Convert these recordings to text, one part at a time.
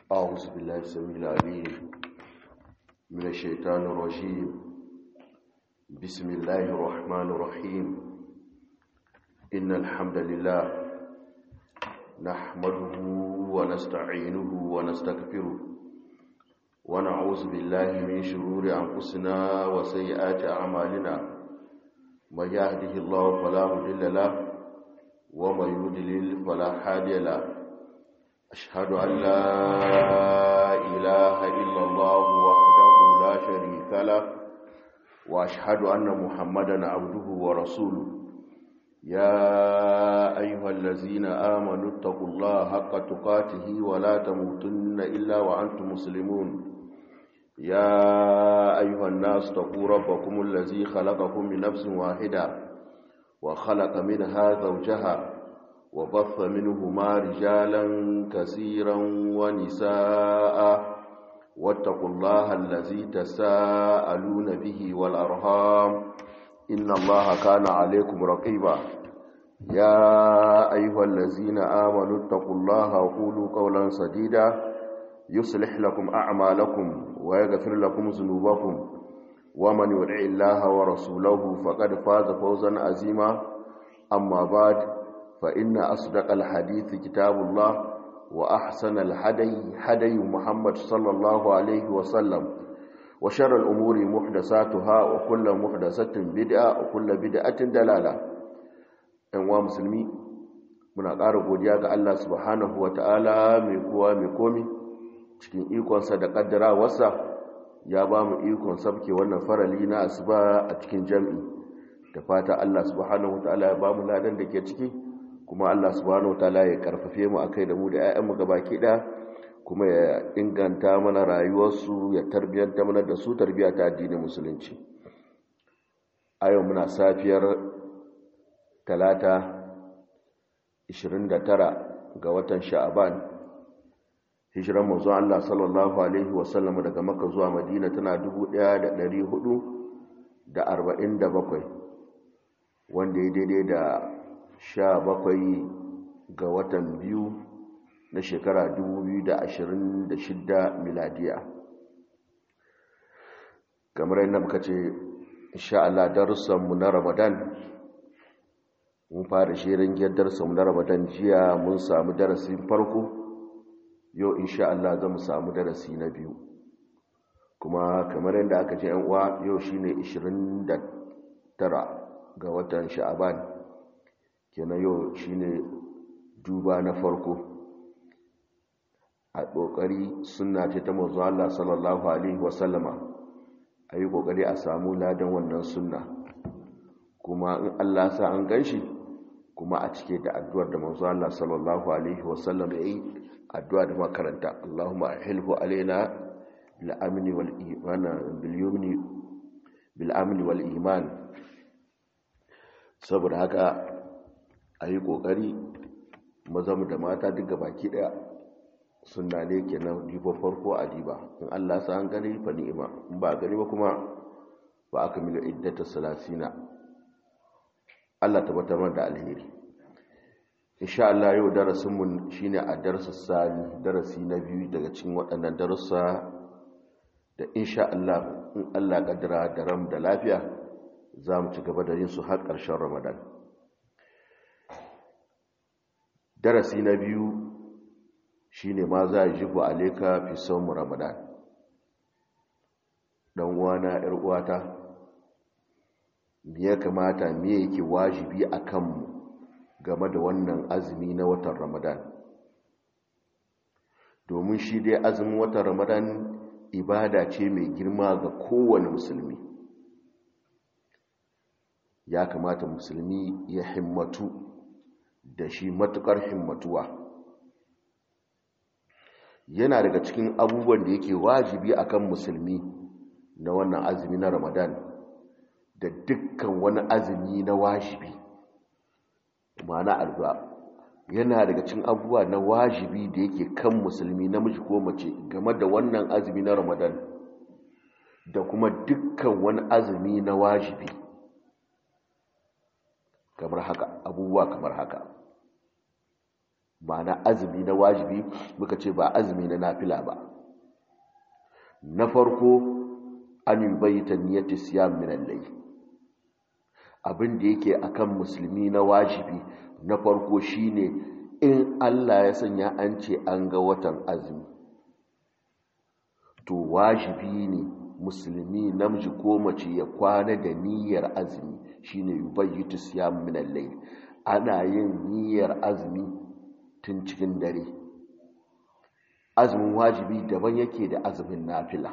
أعوذ بالله السميع العليم من الشيطان الرجيم بسم الله الرحمن الرحيم إن الحمد لله نحمده ونستعينه ونستغفره ونعوذ بالله من شرور أنفسنا وسيئات أعمالنا من يهده الله فلا مضل له ومن يضلل فلا هادي له أشهد أن لا إله إلا الله وحده لا شريك له وأشهد أن محمدا عبده ورسوله يا أيها الذين آمنوا اتقوا الله حق تقاته ولا تموتن إلا وأنتم مسلمون يا أيها الناس اتقوا ربكم الذي خلقكم من نفس واحدة وخلق منها زوجها وبث منهما رجالا كثيرا ونساء واتقوا الله الذي تساءلون به والأرهام إن الله كان عليكم رقيبا يا أيها الذين آمنوا اتقوا الله وقولوا قولا سديدا يصلح لكم أعمالكم ويغفر لكم ذنوبكم ومن يدع الله ورسوله فقد فاز فوزا عظيما أما بعد فإن أصدق الحديث كتاب الله وأحسن الحدي حدي محمد صلى الله عليه وسلم وشر الأمور محدثاتها وكل محدثة بدعة وكل بدعة دلالة أنواع مسلمي muna ƙara godiya ga Allah subhanahu wata'ala mai kowa mai komi cikin ikonsa da ƙaddarawarsa ya ba mu ikon sabke wannan farali na asuba a cikin jam'i da fata Allah subhanahu wata'ala ya ba mu ladan da ke ciki kuma Allah subhanahu wataala ya karfafe mu akai da mu da ƴaƴanmu gabaki ɗaya kuma ya inganta mana rayuwarsu ya tarbiyanta mana da su tarbiya ta addinin musulunci a yau muna safiyar talata 29 ga watan sha'aban hijiran manzon Allah sallallahu alaihi wasallam daga Makka zuwa Madina tana 1447 wanda ya daidai da sha bakwai ga watan biyu na shekara 2026 miladiya kamar yadda muka ce insha Allah darussanmu na ramadan mun fara shirin giyar darussanmu na ramadan jiya mun samu darasin farko yau insha Allah za mu samu darasi na biyu kuma kamar yadda aka ce yan uwa yau shine 29 ga watan sha'aban kenan yau shine duba na farko a ƙoƙari suna ce ta mazu Allah sallallahu Alaihi wasallama a yi ƙoƙari a samu ladan wannan sunna kuma in Allah sa an gan shi kuma a cike da addu'ar da mazu Allah sallallahu Alaihi wasallama ya yi addu'a da makaranta Allahumma ahilhu alaina bil'amini wal iman saboda haka a yi ƙoƙari mazamu da mata duka baki ɗaya suna ne ke nan diba farko a diba in allah sa an gani fa ni'ima in ba gani ba kuma ba aka mila iddata salasina allah tabbatar da alheri insha allah yau darasinmu shine a darasa sani darasi na biyu daga cikin waɗannan darussa da insha allah in allah ƙaddara da ram da lafiya za mu ci gaba da yin su har ƙarshen ramadan darasi na biyu shine ma za a jibu aleka fi saumu ramadan dan uwana yar uwata me ya kamata me yake wajibi a kanmu game da wannan azumi na watan ramadan domin shi dai azumin watan ramadan ibada ce mai girma ga kowane musulmi ya kamata musulmi ya himmatu da shi matukar himmatuwa yana daga cikin abubuwan da yake wajibi akan musulmi na wannan azumi na ramadan da dukkan wani azumi na wajibi ma'ana addu'a yana daga cikin abubuwa na wajibi da yake kan musulmi namiji ko mace game da wannan azumi na ramadan da kuma dukkan wani azumi na wajibi kamar haka abubuwa kamar haka ma'ana azumi na wajibi muka ce ba azumi na nafila ba na farko an yi bayyata niyyar siyam min al abin da yake akan musulmi na wajibi na farko shine in Allah ya sanya an ce an ga watan azumi to wajibi ne musulmi namiji ko mace ya kwana da niyyar azumi shine yubayyitu siyam min al-layl ana yin niyyar azumi tun cikin dare azumin wajibi daban yake da azumin nafila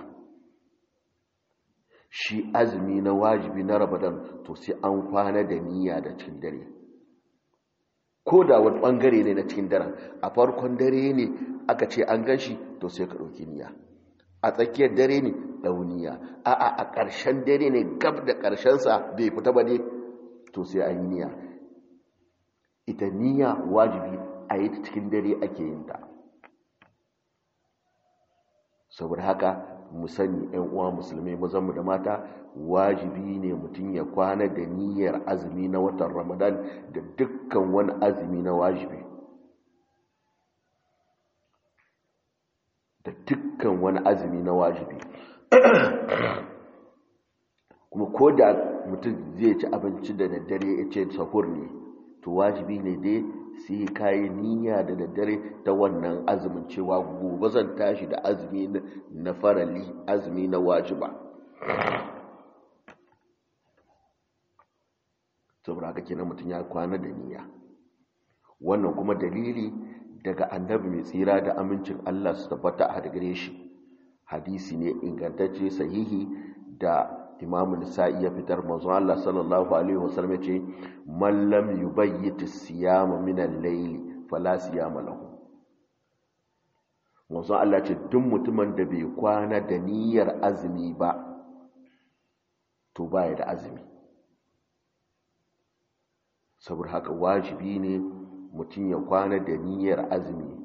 shi azumi na wajibi na ramadan to sai an kwana da niyya da cikin dare ko da wani bangare ne na cikin daren a farkon dare ne aka ce an ganshi to sai ka ɗauki niyya a tsakiyar dare ne dauniya a a a ƙarshen dare ne gab da ƙarshensa bai fita ba ne to sai an yi niyya ita niyya wajibi a yi ta cikin dare ake yin ta saboda haka mu sani ‘yan uwa musulmai mazanmu da mata wajibi ne mutum ya kwana da niyyar azumi na watan ramadan da dukkan wani azumi na wajibi da dukkan wani azumi na wajibi kuma ko da mutum zai ci abinci da daddare ya ce sahur ne to wajibi ne dai sai kayi niyya da daddare ta wannan azumin cewa gobe zan tashi da azumi na farali azumi na wajiba saboda haka kenan mutum ya kwana da niyya wannan kuma dalili daga annabi mai tsira da amincin Allah su tabbata a gare shi hadisi ne ingantacce sahihi da imamu nisa'i ya fitar manzo Allah sallallahu alaihi wasallam ya ce man lam yubayyit as-siyama min al-layl fala siyama lahu manzo Allah ce duk mutumin da bai kwana da niyyar azumi ba to baya da azumi saboda haka wajibi ne mutum ya kwana da niyyar azumi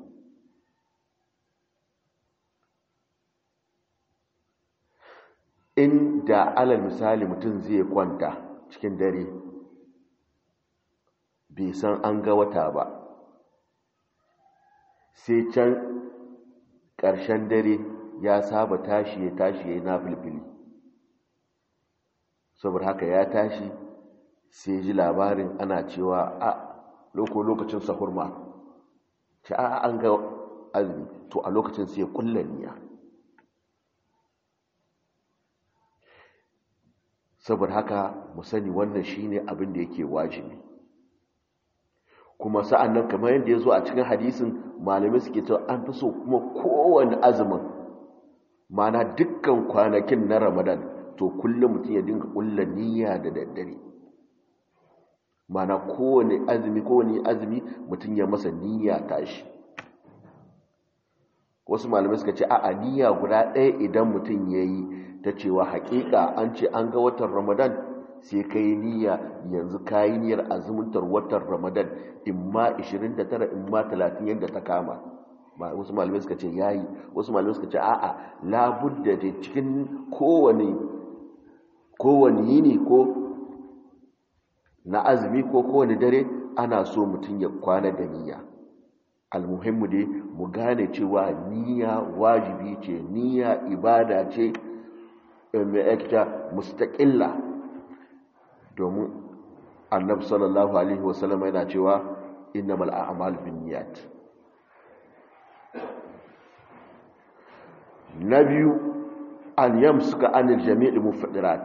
inda alal misali mutum zai kwanta cikin dare bai san an ga wata ba sai can ƙarshen dare ya saba tashi ya tashi ya yi na filfili saboda haka ya tashi sai ji labarin ana cewa a lokacin sahurma ce a an ga azumi to a lokacin sai kulla niyya saboda haka mu sani wannan shine abin da yake wajibi kuma sa'an nan kamar yadda ya zo a cikin hadisin malamai suke cewa an fi so kuma kowane azumin mana dukkan kwanakin na ramadan to kullum mutum ya dinga kulla niyya da daddare mana kowane azumi kowane azumi mutum ya masa niyya tashi wasu malamai suka ce a niyya guda ɗaya idan mutum ya yi ta cewa haƙiƙa an ce an ga watan ramadan sai ka yi niyya yanzu ka yi niyyar azumuntar watan ramadan in ma 29 in ma 30 yadda ta kama wasu malamai suka ce ya yi wasu malamai suka ce a'a labudda da cikin kowane kowane yini ko na azumi ko kowane dare ana so mutum ya kwana da niyya almuhimmu dai mu gane cewa niyya wajibi ce niyya ibada ce mai aikata mustaƙilla domin annabi sallallahu alaihi wasallam yana cewa innamal a'mal binniyat na biyu an yamsuka anil jami'i mufaddirat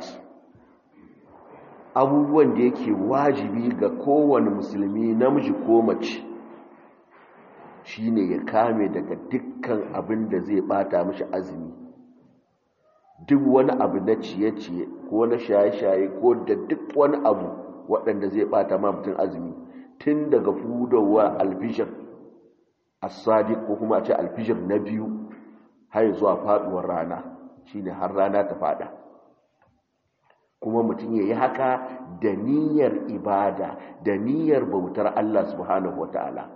abubuwan da yake wajibi ga kowane musulmi namiji ko mace shine ya kame daga dukkan abin da zai bata mishi azumi duk wani abu na ciye-ciye ko na shaye-shaye ko da duk wani abu waɗanda zai bata ma mutum azumi tun daga fudowa alfishir as-sadiq ko kuma a ce alfishir na biyu har zuwa faduwar rana shine har rana ta fada kuma mutum ya yi haka da niyyar ibada da niyyar bautar Allah subhanahu wata'ala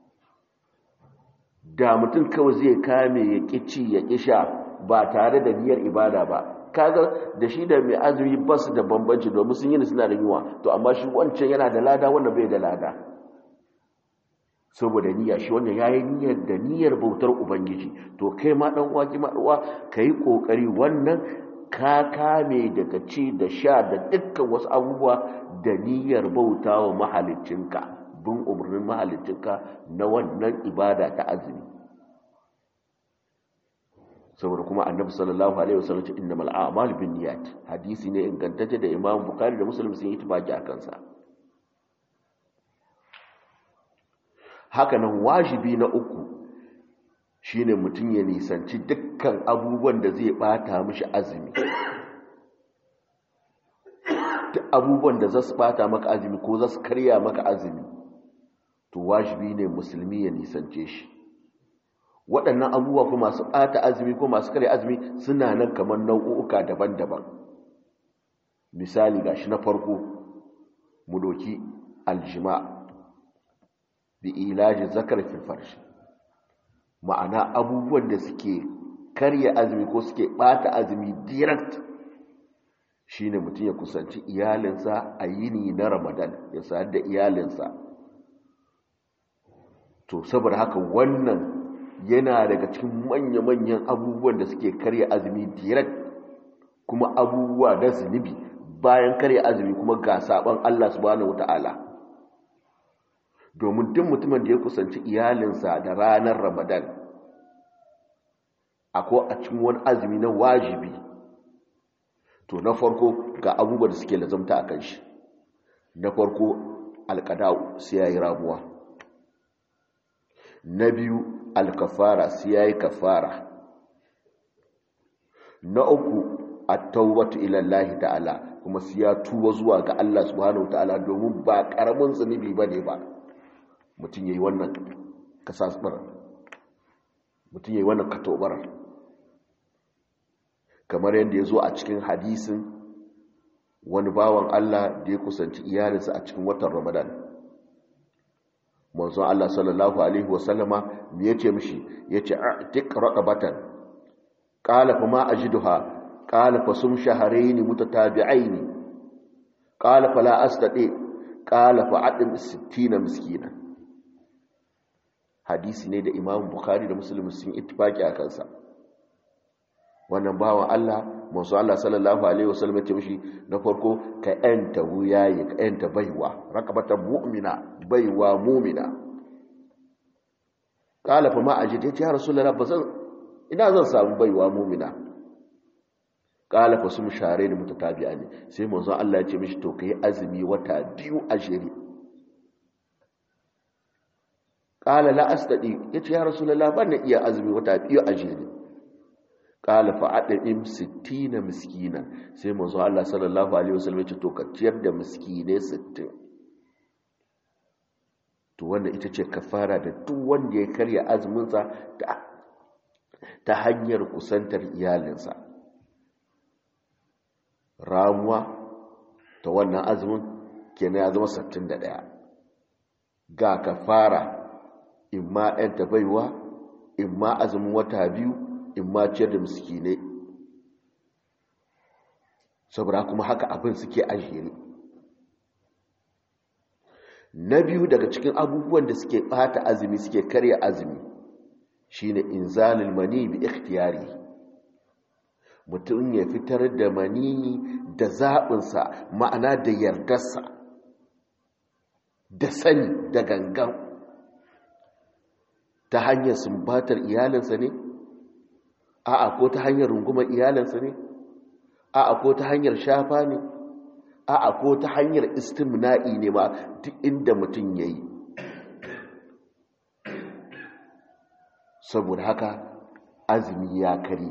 da mutum kawai zai kame ya ƙici ya ƙisha ba tare da niyyar ibada ba kaga da shi da mai azumi ba su da bambanci domin sun yi suna da yunwa to amma shi wancan yana da lada wanda bai da lada saboda niyya shi wannan yayi niyyar da niyyar bautar ubangiji to kai ma dan uwa ki ma uwa kai kokari wannan ka kame daga ci da sha da dukkan wasu abubuwa da niyyar bautawa mahaliccinka bin umarnin mahaliccinka na wannan ibada ta azumi saboda kuma annabi sallallahu alaihi wasallam ce innamal a'malu binniyat hadisi ne ingantacce da imam bukhari da muslim sun yi tafaki a kansa haka nan wajibi na uku shine mutum ya nisanci dukkan abubuwan da zai bata mishi azumi duk abubuwan da za su bata maka azumi ko za su karya maka azumi to wajibi ne musulmi ya nisance shi waɗannan abubuwa ko masu ɓata azumi ko masu karya azumi suna nan kamar nau'uka daban-daban misali gashi na farko mu doki aljima bi ilajin zakar farshi ma'ana abubuwan da suke karya azumi ko suke ɓata azumi direct shine mutum ya kusanci iyalinsa a yini na ramadan ya sayar da iyalinsa to saboda haka wannan yana daga cikin manya-manyan abubuwan da suke karya azumi direct kuma abubuwa na zunubi bayan karya azumi kuma ga saban Allah subhanahu wata'ala domin duk mutumin da ya kusanci iyalinsa da ranar ramadan akwai a cikin wani azumi na wajibi to na farko ga abubuwan da suke lazamta a kan shi na farko alkadau sai ya yi ramuwa na biyu alkafara sai ya yi kafara na uku a taubatu ilallahi ta'ala kuma sai ya tuba zuwa ga Allah subhanahu ta'ala domin ba karamin zunubi ba ne ba mutum ya yi wannan kasasbar mutum ya yi wannan katobar kamar yadda ya zo a cikin hadisin wani bawan Allah da ya kusanci iyalinsa a cikin watan ramadan manzon Allah sallallahu alaihi wasallama me yace mishi yace a'tiq raqabatan qala fa ma ajiduha qala fa sum shahrayn mutatabi'ain qala fa la astati qala fa adim 60 miskina hadisi ne da Imam Bukhari da Muslim sun ittifaki a kansa wannan bawan Allah manzo Allah sallallahu alaihi wasallam ya ce mishi na farko ka yanta wuyaye ka yanta baiwa raqabatan mu'mina baiwa mu'mina kala fa ma ajid ya rasulullah bazan ina zan samu baiwa mu'mina kala fa sum share ni mutatabi'a ne sai manzo Allah ya ce mishi to kai azumi wata biyu a jere kala la astadi yace ya rasulullah ban iya azumi wata biyu a jere qala fa adim 60 miskina sai manzo Allah sallallahu alaihi wasallam ya ce to ka ciyar da miskine 60 to wannan ita ce kafara da duk wanda ya karya azumin sa ta hanyar kusantar iyalinsa ramuwa ta wannan azumin kenan ya zama 61 ga kafara imma ɗan ta baiwa imma azumin wata biyu in ma ciyar da miskinai saboda kuma haka abin suke ajiye na biyu daga cikin abubuwan da suke bata azumi suke karya azumi shine inzalul mani bi ikhtiyari mutum ya fitar da mani da zaɓinsa ma'ana da yardarsa da sani da gangan ta hanyar sumbatar iyalinsa ne a'a ko ta hanyar rungumar iyalinsa ne a'a ko ta hanyar shafa ne a'a ko ta hanyar istimna'i ne ma duk inda mutum ya yi saboda haka azumi ya kari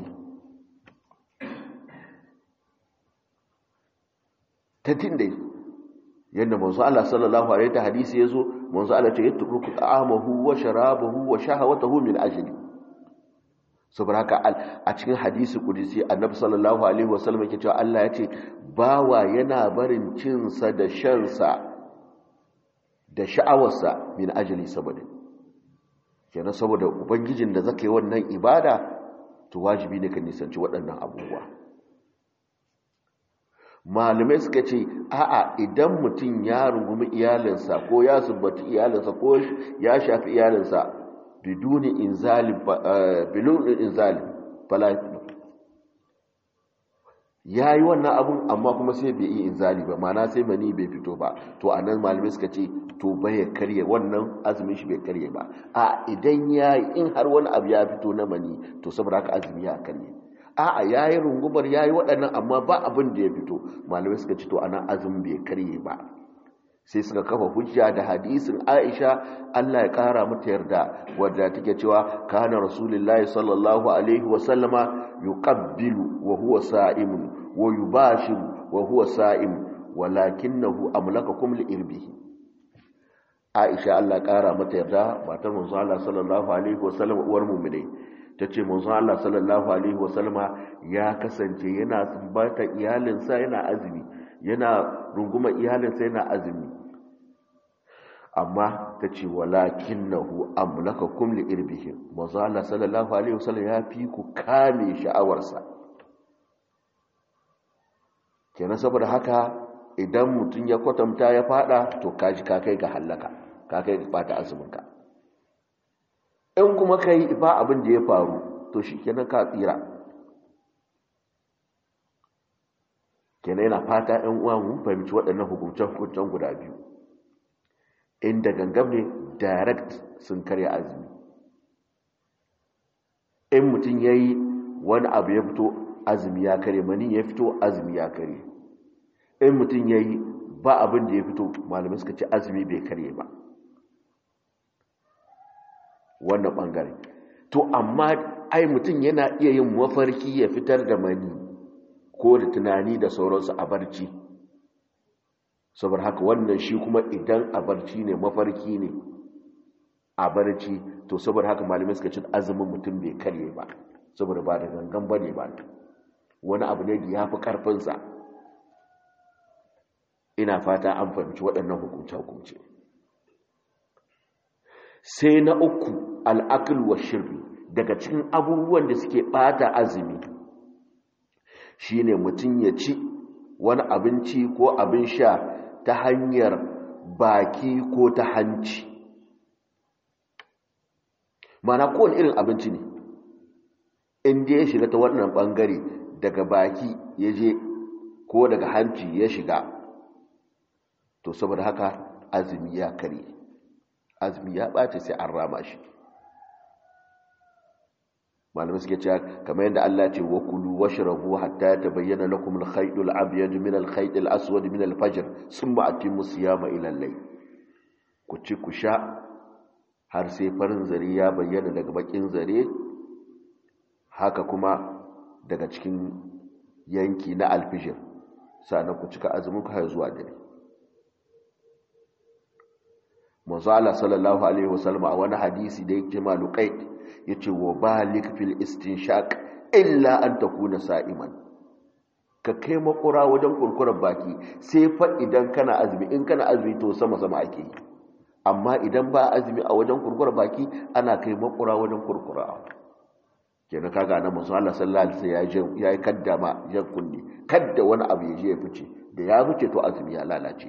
ta tinde yadda manzo Allah sallallahu alaihi ta hadisi yazo manzo Allah ce yatruku ta'amahu wa sharabahu wa shahawatahu min ajli saboda haka a cikin hadisi kudisi annabi sallallahu alaihi wasallam yake cewa Allah ya ce bawa yana barin cinsa da shansa da sha'awarsa min ajali saboda kenan saboda ubangijin da zaka yi wannan ibada to wajibi ne ka nisanci waɗannan abubuwa malamai suka ce a'a idan mutum ya rungumi iyalinsa ko ya subbata iyalinsa ko ya shafi iyalinsa biduni inzali bilun inzali fala ya yi wannan abun amma kuma sai bai yi inzali ba mana sai mani bai fito ba to a nan malamai suka ce to bai karye wannan azumin shi bai karye ba a idan ya yi in har wani abu ya fito na mani to saboda haka azumi ya karye a a ya yi rungumar ya yi waɗannan amma ba abin da ya fito malamai suka ce to a nan azumin bai karye ba sai suka kafa hujja da hadisin aisha allah ya kara mata yarda wadda take cewa kana rasulullahi sallallahu alaihi wasallama yuqabbilu wa huwa sa'imun wa yubashiru wa huwa sa'im walakinahu amlakakum li irbihi aisha allah kara mata yarda matar manzo allah sallallahu alaihi wasallam uwar mu'minai tace manzo allah sallallahu alaihi wasallama ya kasance yana sumbata iyalinsa yana azumi yana runguma iyalinsa yana azumi amma ta ce walakin na hu amlaka kumli irbihim mazu Allah sallallahu Alaihi wasallam ya fi ku kame sha'awarsa kenan saboda haka idan mutum ya kwatanta ya fada to kaji kakai ga hallaka kakai ga bata azuminka in kuma ka yi ba abin da ya faru to shi kenan ka tsira kenan yana fata ‘yan uwa mun fahimci waɗannan hukuncen-hukuncen guda biyu inda gangam ne direct sun karya azumi in mutum ya yi wani abu ya fito azumi ya kare mani ya fito azumi ya kare in mutum ya yi ba abin da ya fito malamai suka ce azumi bai kare ba wannan ɓangare to amma ai mutum yana iya yin mafarki ya fitar da mani ko da tunani da sauransu a barci saboda haka wannan shi kuma idan a barci ne mafarki ne a barci to saboda haka malamai suka ce azumin mutum bai karye ba saboda ba da gangan bane ba wani abu ne da ya fi karfinsa ina fata an fahimci waɗannan hukunce-hukunce sai na uku al'akil wa shirri daga cikin abubuwan da suke ɓata azumi shine mutum ya ci wani abinci ko abin sha ta hanyar baki ko ta hanci mana kowane irin abinci ne inda ya shiga ta wannan bangare daga baki ya je ko daga hanci ya shiga to saboda haka azumi ya kare azumi ya ɓace sai an rama shi malamai suke cewa kamar yadda Allah ce wa kulu washrabu hatta tabayyana lakum al-khayt al-abyad min al-khayt al-aswad min al-fajr thumma atimmu siyama ila al-layl ku ci ku sha har sai farin zare ya bayyana daga bakin zare haka kuma daga cikin yanki na al-fajr sannan ku cika azumin ku har zuwa dare manzo Allah sallallahu alaihi wasallam a wani hadisi da yake maluqait yace wa balik fil istinshaq illa an takuna sa'iman ka kai makura wajen kurkurar baki sai fa idan kana azumi in kana azumi to sama sama ake yi amma idan ba azumi a wajen kurkurar baki ana kai makura wajen kurkura kenan kaga nan manzo Allah sallallahu alaihi wasallam ya yi kaddama ya kunne kadda wani abu ya je ya fice da ya fice to azumi ya lalace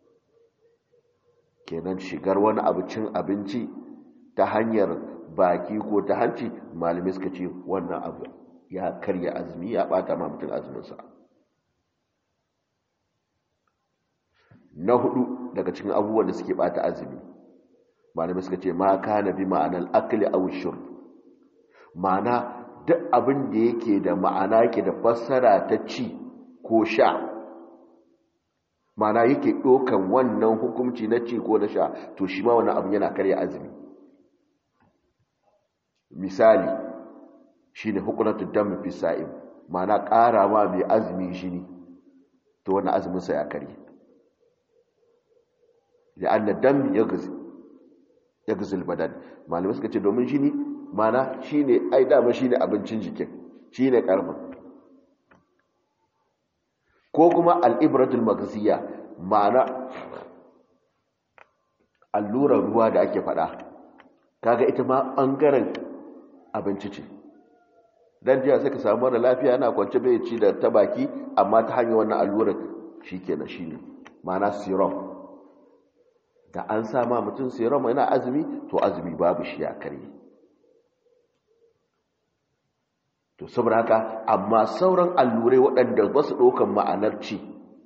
kenan shigar wani abu cin abinci ta hanyar baki ko ta hanci malamai suka ce wannan abu ya karya azumi ya bata ma mutum azuminsa na hudu daga cikin abubuwan da suke bata azumi malamai suka ce ma kana bi ma'anar akli aw shurb ma'ana duk abin da yake da ma'ana yake da fassara ta ci ko sha ma'ana yake ɗaukan wannan hukunci na ci ko na sha to shi ma wannan abin yana karya azumi misali shi ne hukunatun dam fi sa'im mana ƙara ma mai azumi shi ne to wani azuminsa ya karye da an na dam ya gazil badan malamai suka ce domin shi ne mana shi ne ai dama shi ne abincin jikin shi ne ƙarfin ko kuma al'ibratul magaziya ma'ana allurar ruwa da ake faɗa kaga ita ma ɓangaren abinci ce dan jiya sai ka samu mara lafiya yana kwance bai ci da ta baki amma ta hanyar wannan allurar shikenan shine ma'ana serum da an sama mutum serum yana azumi to azumi babu shi ya kare to saboda haka amma sauran allurai waɗanda ba su ɗaukan ma'anar ci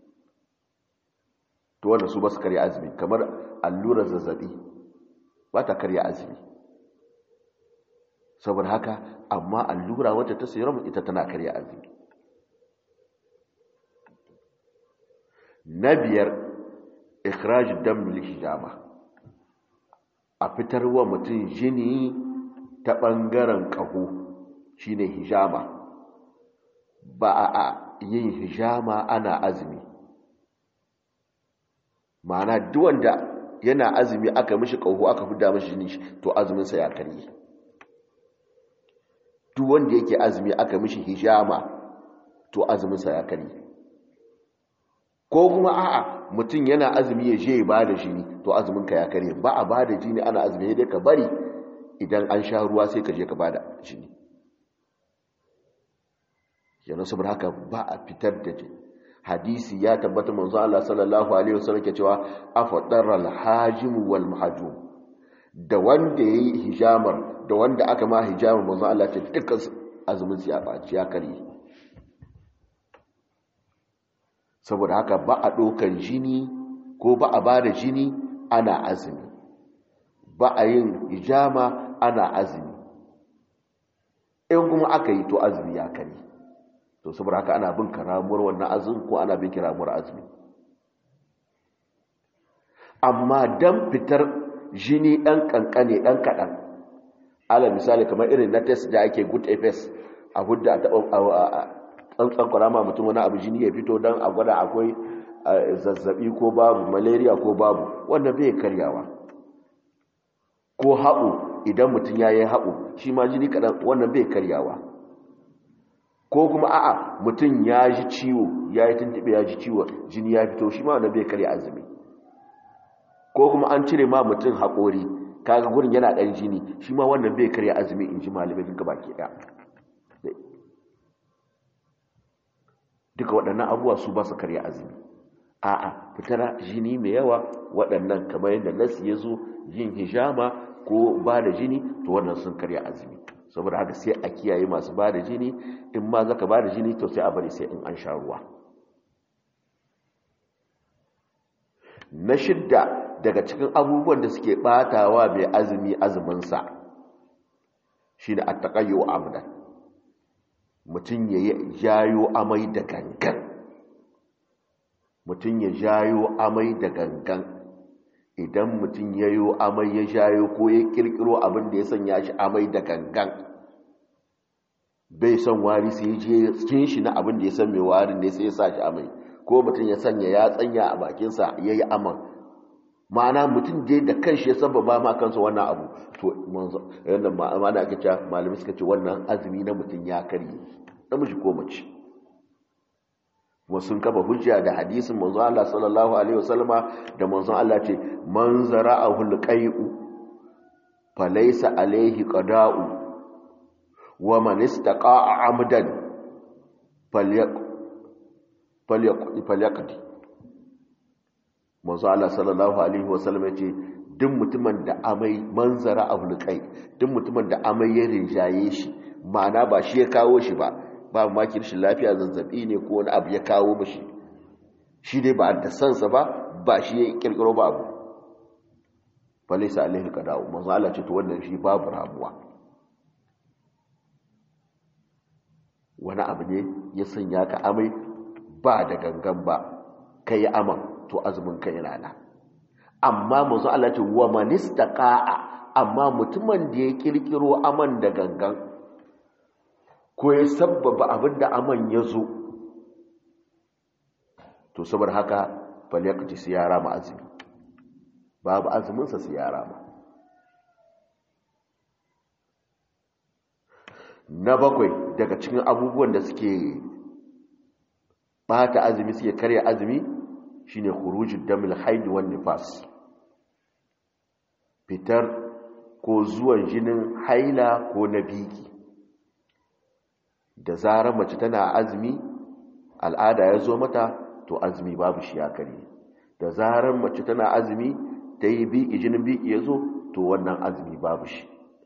to wanda su ba su karya azumi kamar allurar zazzabi ba ta karya azumi saboda haka amma allura wacce ta serum ita tana karya azumi na biyar ikhraj dam lil hijama a fitar wa mutum jini ta bangaren kaho shine hijama ba a yin hijama ana azumi ma'ana duk wanda yana azumi aka mishi kaho aka fida mishi jini to azumin sa ya karye duk wanda yake azumi aka mishi hijama to azumin sa ya karye ko kuma a'a mutum yana azumi ya je ba da jini to azumin ka ya kare ba a ba da jini ana azumi dai ka bari idan an sha ruwa sai ka je ka ba da jini yana saboda haka ba a fitar da jini hadisi ya tabbata manzo Allah sallallahu alaihi wasallam ke cewa afdara al-hajim wal mahjum da wanda yayi hijamar da wanda aka ma hijamar manzo Allah ce dukkan azumin su ya baci ya kare saboda haka ba a ɗaukar jini ko ba a ba da jini ana azumi ba a yin hijama ana azumi in kuma aka yi to azumi ya kare to saboda haka ana bin karamuwar wannan azumi ko ana bin karamuwar azumi amma dan fitar jini ɗan ƙanƙane ɗan kaɗan ala misali kamar irin na test da ake good fs a hudda a taɓa tsantsan kwarama mutum wani abu jini ya fito don a gwada akwai zazzabi ko babu malaria ko babu wannan bai karyawa ko haɓu idan mutum ya yi haɓu shi ma jini kaɗan wannan bai karyawa ko kuma a'a mutum ya ji ciwo ya yi tuntuɓe ya ji ciwo jini ya fito shi ma wannan bai karya azumi ko kuma an cire ma mutum haƙori kaga gurin yana ɗan jini shi ma wannan bai karya azumi in ji malamai gaba ke ɗaya duka waɗannan abubuwa su ba su karya azumi a'a fitar jini mai yawa waɗannan kamar yadda nasi ya zo yin hijama ko ba da jini to wannan sun karya azumi saboda haka sai a kiyaye masu ba da jini in ma zaka ba da jini to sai a bari sai in an sha ruwa na shidda daga cikin abubuwan da suke batawa mai azumi azuminsa shi ne a taƙayyo amdan mutum ya jayo amai da gangan mutum ya jayo amai da gangan idan mutum ya yi amai ya jayo ko ya kirkiro abin da ya sanya shi amai da gangan bai son wari sai ya je cikin shi na abin da ya san mai warin ne sai ya sa shi amai ko mutum ya sanya ya tsanya a bakinsa ya yi aman ma'ana mutum je da kanshi ya sababa ma kansa wannan abu to yadda ma'ana ake cewa malami suka ce wannan azumi na mutum ya karye namiji ko mace sun kafa hujja da hadisin manzo Allah sallallahu alaihi wasallama da manzo Allah ce man zara'ahu alqai'u falaysa alaihi qada'u wa man istaqa'a amdan falyaq falyaq falyaqdi manzo Allah sallallahu alaihi wasallam yace duk mutumin da amai manzara a hulqai duk mutumin da amai ya rinjaye shi ma'ana ba shi ya kawo shi ba ba ma kirshin lafiya zazzabi ne ko wani abu ya kawo mishi shi dai ba da sansa ba ba shi ya kirkiro ba abu falaisa alaihi qada'u manzo Allah ce to wannan shi babu ramuwa wani abu ne ya sanya ka amai ba da gangan ba kai aman to azumin ka yana nan amma manzo Allah ce wa manistaqa'a amma mutumin da ya kirkiro aman da gangan ko ya sabbaba abinda aman ya zo to saboda haka falyakti siyara ma azumi babu azumin sa siyara ma na bakwai daga cikin abubuwan da suke bata azumi suke karya azumi shine khurujud damil haid wan nifas fitar ko zuwan jinin haila ko na biki da zarar mace tana azumi al'ada ya zo mata to azumi babu shi ya kare da zarar mace tana azumi ta yi biki jinin biki ya zo to wannan azumi babu shi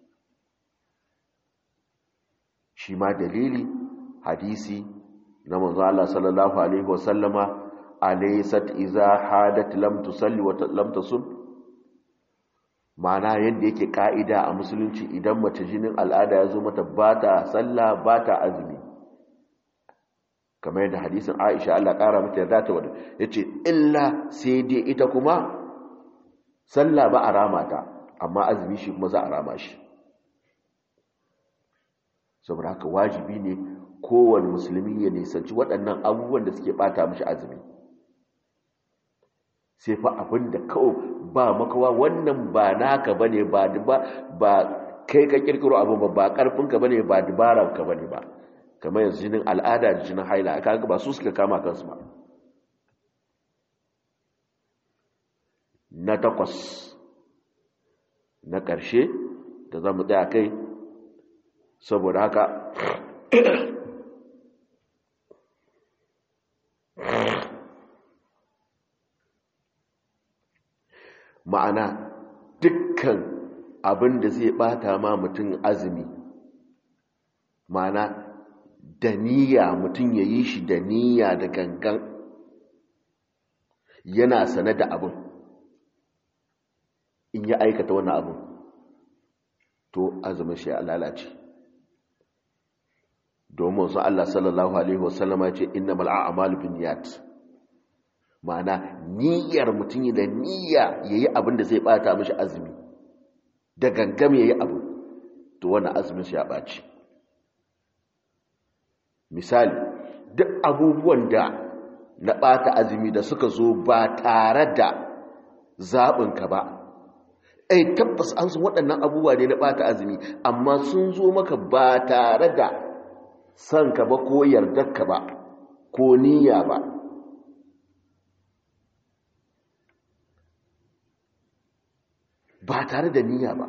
shi ma dalili hadisi na manzo Allah sallallahu alaihi wasallama alaysat iza hadat lam tusalli wa lam tasum ma'ana yadda yake ka'ida a musulunci idan mace jinin al'ada ya zo mata ba ta sallah ba ta azumi kamar yadda hadisin Aisha Allah ƙara mata yarda ta wada yace illa sai dai ita kuma sallah ba a rama ta amma azumi shi kuma za a rama shi saboda haka wajibi ne kowane musulmi ya nisanci waɗannan abubuwan da suke ɓata mashi azumi sai fa abin da kawai ba makawa wannan ba naka ba ne ba kai ka kirkiro abin ba ba ƙarfinka ba ne ba dubaranka ba ne ba kamar yanzu jinin al'ada da jinin haila aka ga ba su suka kama kansu ba na takwas na ƙarshe da za mu tsaya kai saboda haka ma'ana dukkan abin da zai bata ma mutum azumi ma'ana da niyya mutum ya yi shi da niyya da gangan yana sane da abin in ya aikata wani abin to azumin shi ya lalace domin su Allah sallallahu Alaihi wasallama ce inna mal'a'amalu bin niyat ma'ana niyyar mutum da niyya ya yi abin da zai bata mashi azumi da gangam ya yi abu to wani azumin shi ya ɓaci misali duk abubuwan da na ɓata azumi da suka zo ba tare da zaɓinka ba ai tabbas an sun waɗannan abubuwa ne na ɓata azumi amma sun zo maka ba tare da son ka ba ko yardarka ba ko niyya ba ba tare da niyya ba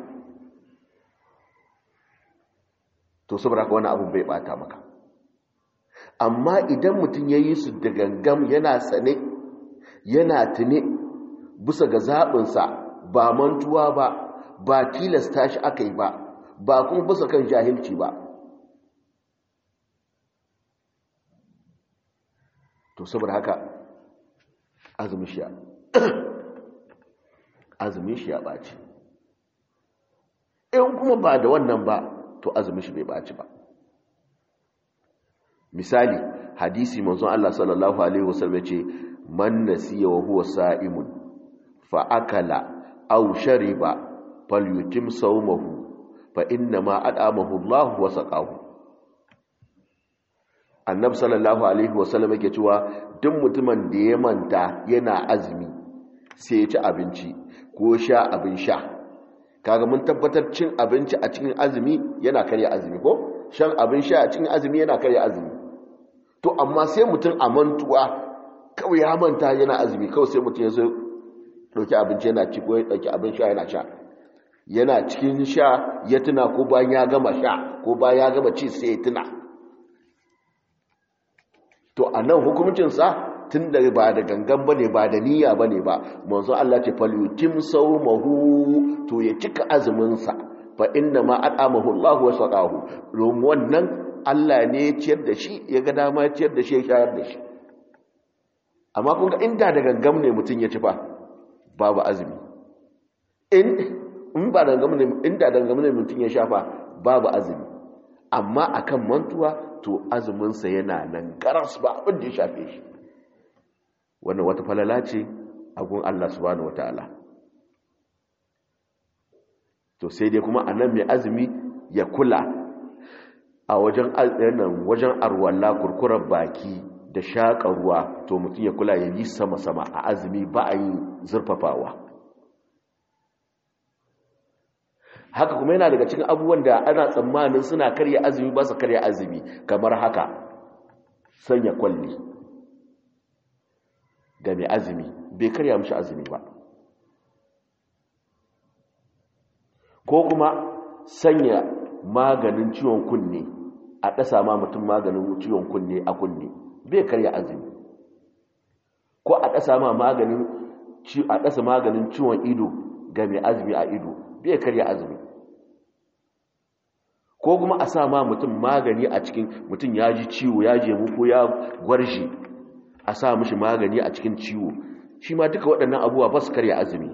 to saboda ka wani abu bai bata maka amma idan mutum ya yi su da gangam yana sane yana tune bisa ga zaɓinsa ba mantuwa ba ba tilasta shi aka yi ba ba kuma bisa kan jahilci ba to saboda haka azumin shi azumin shi ya ɓaci in kuma ba da wannan ba to azumin shi bai ɓaci ba misali hadisi manzon Allah sallallahu alaihi wasallam ce man nasiya wa huwa sa'imun fa akala aw shariba falyutim sawmahu fa inna ma adamahu Allah wa saqahu annab sallallahu alaihi wasallam yake cewa duk mutumin da ya manta yana azumi sai ya ci abinci ko sha abin sha kaga mun tabbatar cin abinci a cikin azumi yana karya azumi ko shan abin sha a cikin azumi yana karya azumi to amma sai mutum a mantuwa kawai ya manta yana azumi kawai sai mutum ya zo dauki abinci yana ci ko ya dauki abin sha yana sha yana cikin sha ya tuna ko bayan ya gama sha ko bayan ya gama ci sai ya tuna to a nan hukumuncinsa tun da ba da gangan ba ne ba da niyya ba ne ba manzo Allah ce falyutim saumahu to ya cika azuminsa fa inna ma at'amahu Allah wa saqahu domin wannan Allah ne ya ciyar da shi ya ga dama ya ciyar da shi ya shayar da shi amma kun ga inda da gangan ne mutum ya ci fa babu azumi in in ba da gangan ne inda da gangan ne mutum ya shafa babu azumi amma akan mantuwa to azuminsa yana nan garas ba abin da ya shafe shi wannan wata falala ce a gun Allah subhanahu wataala to sai dai kuma anan mai azumi ya kula a wajen nan wajen arwalla kurkurar baki da shaƙa ruwa to mutum ya kula ya yi sama-sama a azumi ba a yi zurfafawa haka kuma yana daga cikin abubuwan da ana tsammanin suna karya azumi ba su karya azumi kamar haka sanya kwalli ga mai azumi bai karya mishi azumi ba ko kuma sanya maganin ciwon kunne a ɗasa ma mutum maganin ciwon kunne a kunne bai karya azumi ko a ɗasa ma maganin a ɗasa maganin ciwon ido ga mai azumi a ido bai karya azumi ko kuma a sa ma mutum magani a cikin mutum ya ji ciwo ya jemu ko ya gwarje a sa mishi magani a cikin ciwo shi ma duka waɗannan abubuwa ba su karya azumi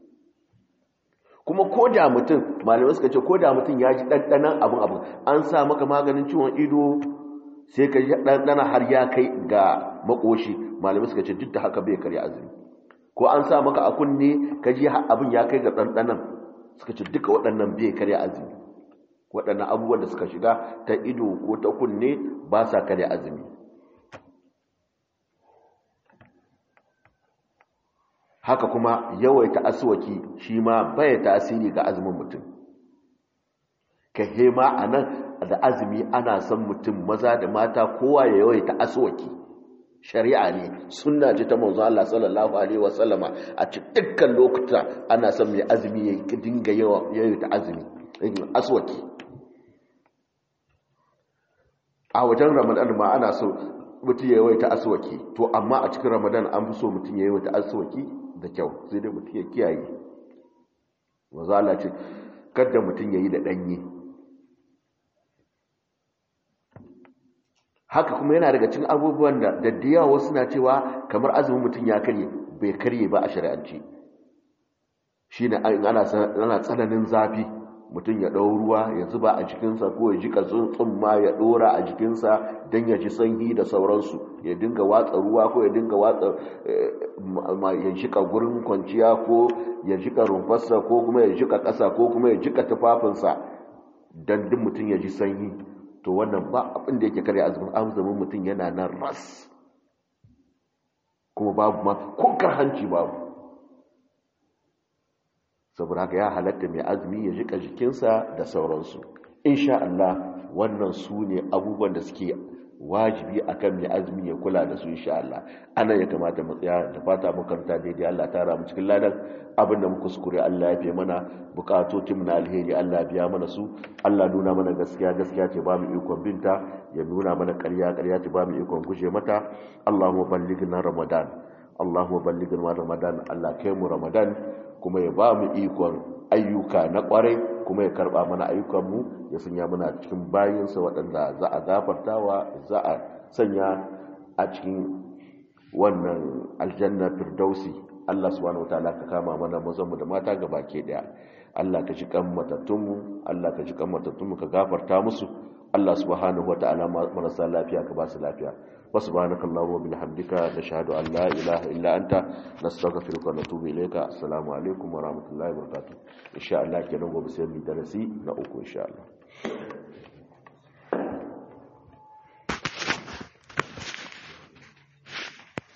kuma ko da mutum malamai suka ce ko da mutum ya ji ɗanɗanan abin abin an sa maka maganin ciwon ido sai ka ji ɗanɗana har ya kai ga makoshi malamai suka ce duk da haka bai karya azumi ko an sa maka a kunne ka ji abin ya kai ga ɗanɗanan suka ce duka waɗannan bai karya azumi waɗannan abubuwan da suka shiga ta ido ko ta kunne ba sa karya azumi haka kuma yawaita aswaki shi ma bai tasiri ga azumin mutum ka hema a nan da azumi ana son mutum maza da mata kowa ya yawaita aswaki shari'a ne sunna ce ta manzo Allah sallallahu alaihi wasallama a cikin dukkan lokuta ana son mai azumi ya dinga yawaita azumi aswaki a wajen ramadan ma ana so mutum ya yawaita aswaki to amma a cikin ramadan an fi so mutum ya yawaita aswaki da kyau sai dai mutum ya kiyaye maza Allah ce kada mutum ya yi da ɗanye haka kuma yana daga cikin abubuwan da daddiyawa wasu na cewa kamar azumin mutum ya karye bai karye ba a shari'ance shi ne ana tsananin zafi mutum ya ɗau ruwa ya zuba a jikinsa ko ya jika tsumma ya ɗora a jikinsa don ya ji sanyi da sauransu ya dinga watsa ruwa ko ya dinga watsa ya jika gurin kwanciya ko ya jika rumfarsa ko kuma ya jika ƙasa ko kuma ya jika tufafinsa don duk mutum ya ji sanyi to wannan ba abin da yake karya azumin mutum yana nan ras kuma babu ma ko hanci babu saboda haka ya halatta mai azumi ya jika jikinsa da sauransu insha Allah wannan su ne abubuwan da suke wajibi akan mai azumi ya kula da su insha Allah ana ya kamata mu tsaya da fata mu karanta daidai Allah ta ramu cikin ladan abin da muka kuskure Allah ya fi mana bukatotin mu na alheri Allah biya mana su Allah nuna mana gaskiya gaskiya ce ba mu ikon binta ya nuna mana ƙarya ƙarya ce ba mu ikon guje mata Allahumma ballighna Ramadan Allahumma ballighna Ramadan Allah kai mu Ramadan kuma ya ba mu ikon ayyuka na kwarai kuma ya karba mana ayyukanmu ya sanya muna cikin bayinsa waɗanda za a gafartawa za a sanya a cikin wannan aljanna firdausi Allah subhanahu wataala ka kama mana mazanmu da mata ga baki daya Allah ka ji kan matattunmu Allah ka ji kan matattunmu ka gafarta musu Allah subhanahu wataala marasa lafiya ka ba su lafiya وسبحانك اللهم وبحمدك نشهد أن لا إله إلا أنت نستغفرك ونتوب إليك السلام عليكم ورحمة الله وبركاته إن شاء الله كنوم بسير درسي نأوكم إن شاء الله